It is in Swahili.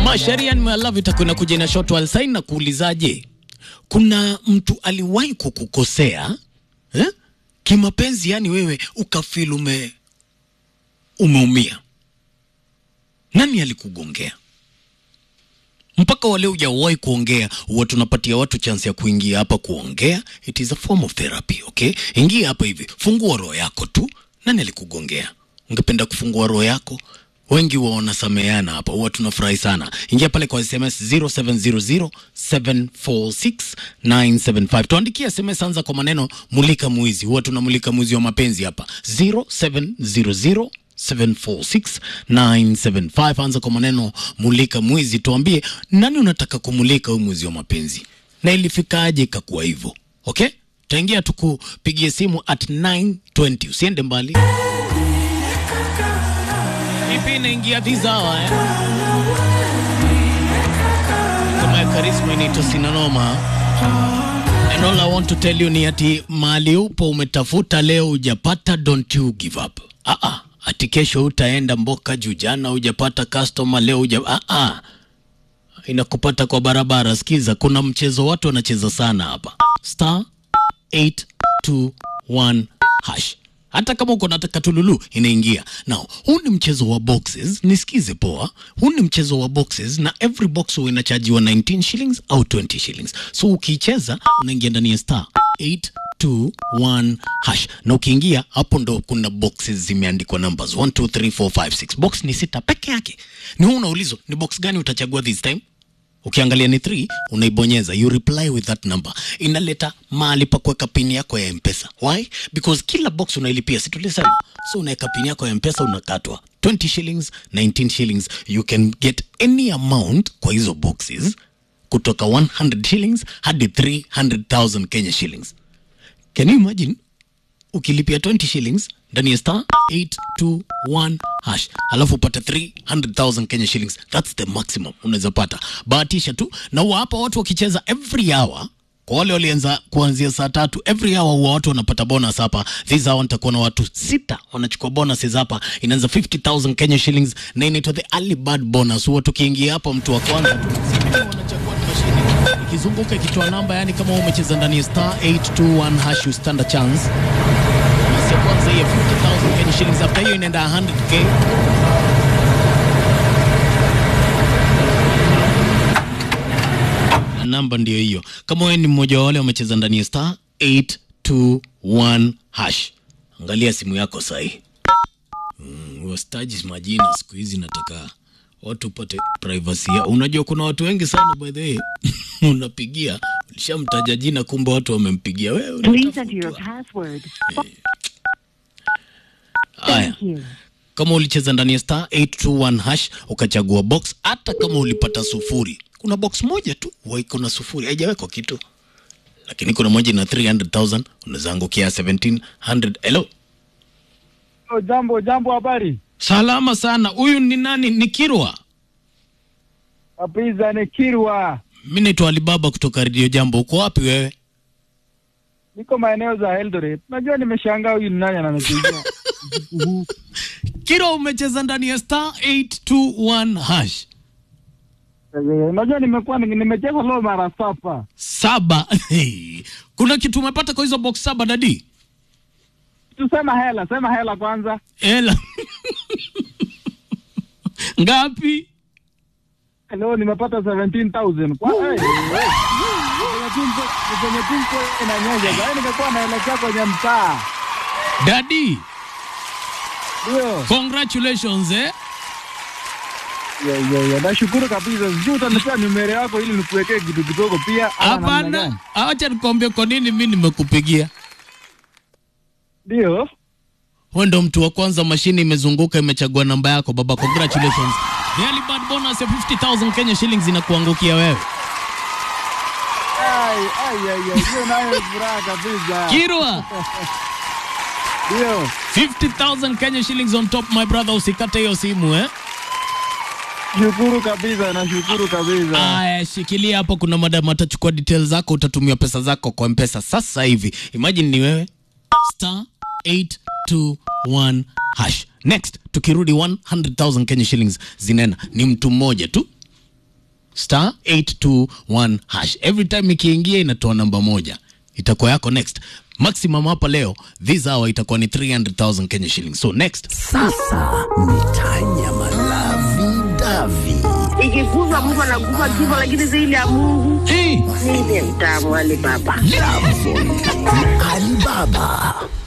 Masharia nimealavu itakwenda kuja na short while sign na kuulizaje, kuna mtu aliwahi kukukosea eh? kimapenzi, yani wewe ukafeel ume umeumia, nani alikugongea? mpaka wale hujawahi kuongea, huwa tunapatia watu chance ya kuingia hapa kuongea. It is a form of therapy, okay? Ingia hapa hivi, fungua roho yako tu. Nani alikugongea? Ungependa kufungua roho yako? Wengi huwa wanasameheana hapa, huwa tunafurahi sana. Ingia pale kwa SMS 0700746975 tuandikie SMS, anza kwa maneno mulika mwizi. Huwa tunamulika mwizi wa mapenzi hapa 0700 746975 anza kwa maneno mulika mwizi, tuambie nani unataka kumulika huyu mwizi wa mapenzi na ilifikaje ikakuwa hivyo. Okay, taingia tukupigie simu at 920 usiende mbali. Ipi inaingia tizawa eh? kama ya karisma inaitwa sinanoma and all I want to tell you ni ati mali upo umetafuta leo ujapata, don't you give up. Ah ah ati kesho utaenda mboka juu, jana hujapata customer, leo uja ah ah, inakupata kwa barabara. Sikiza, kuna mchezo watu wanacheza sana hapa, star 821 hash. Hata kama uko nataka tululu inaingia. Now, huu ni mchezo wa boxes, nisikize poa. Huu ni mchezo wa boxes na every box huwa inachajiwa 19 shillings au 20 shillings. So ukiicheza unaingia ndani ya star 821 hash na ukiingia hapo ndo kuna boxes zimeandikwa numbers 1 2 3 4 5 6 box ni sita peke yake ni wewe unaulizwa ni box gani utachagua this time ukiangalia ni 3 unaibonyeza you reply with that number inaleta mahali pa kuweka pini yako ya mpesa why because kila box unailipia si tulisema so unaweka pini yako ya mpesa unakatwa 20 shillings 19 shillings you can get any amount kwa hizo boxes kutoka 100 shillings hadi 300,000 Kenya shillings Can you imagine ukilipia 20 shillings ndani ya star 821 hash alafu upate 300,000 Kenya shillings, that's the maximum unaweza pata. Bahatisha tu na huwa hapa watu wakicheza every hour kwa wale walianza kuanzia saa tatu every hour huwa watu wanapata bonus hapa. This hour nitakuwa na watu sita wanachukua bonuses hapa, inaanza 50,000 Kenya shillings na inaitwa the early bird bonus. Huwa tukiingia hapa, mtu wa kwanza tu wanachagua ni mashine ikizunguka ikitoa namba, yani kama wewe umecheza ndani ya star 821 hash you stand a chance. Bonus ya kwanza hii ya 50,000 Kenya shillings, after hiyo inaenda 100k na namba ndio hiyo. Kama wewe ni mmoja wa wale wamecheza ndani ya star 821 hash, angalia simu yako sahi. Mm, wastaji majina siku hizi nataka watu upate privacy yao. Unajua kuna watu wengi sana by the way unapigia ulishamtaja jina, kumbe watu wamempigia wewe. Please enter your unatafutwa. password. Haya, Thank you. kama ulicheza ndani ya star 821 hash ukachagua box, hata kama ulipata sufuri, kuna box moja tu huwa iko na sufuri, haijawekwa kitu, lakini kuna moja ina 300,000 unaweza angukia 1700. Hello, Oh, jambo jambo, habari salama sana. Huyu ni nani? Ni Kirwa. apiza ni Kirwa, Mimi naitwa Alibaba kutoka Radio Jambo. Uko wapi wewe? niko maeneo za Eldoret. Najua nimeshangaa huyu ni nani ananipigia usiku huu. Kirwa, umecheza ndani ya star 821 hash Eh, Unajua nimekuwa nimecheza leo mara saba. saba. Kuna kitu umepata kwa hizo box saba dadi? Tusema hela, sema hela kwanza. Ela ngapi? Leo nimepata 17,000 kwa hey, hey. Kwenye tumbo- kwenye tumbo inanyesha. Sasa nimekuwa naelekea kwenye mtaa. Dadi, Ndio. congratulations eh. Yeah, yeah, yeah. Nashukuru kabisa. Sijui utanipea numero yako ili nikuwekee kitu kidogo pia. ama namna Hapana, gani? acha nikwambie kwa nini mimi nimekupigia. Ndio. Wewe ndo mtu wa kwanza, mashine imezunguka imechagua namba yako baba, congratulations. The early bird bonus ya 50,000 Kenya shillings inakuangukia wewe. Ai, ai, ai, ai. Hiyo nayo ni furaha kabisa. Kirwa, Ndio. 50,000 Kenya shillings on top my brother, usikate hiyo simu eh. Shukuru kabisa, nashukuru kabisa. Aya, shikilia hapo, kuna madam atachukua details zako, utatumia pesa zako kwa mpesa sasa hivi. Imagine ni wewe star 821 hash. Next tukirudi 100,000 Kenya shillings zinena, ni mtu mmoja tu star 821 hash every time ikiingia inatoa namba moja itakuwa yako next maximum hapa leo this hour itakuwa ni 300000 kenya shillings so next Sasa ni Tanya Malavi Davi. ikikufa mtu anakufa kifo, lakini zaidi ya Mungu hey, mimi mtamu wale baba Alibaba.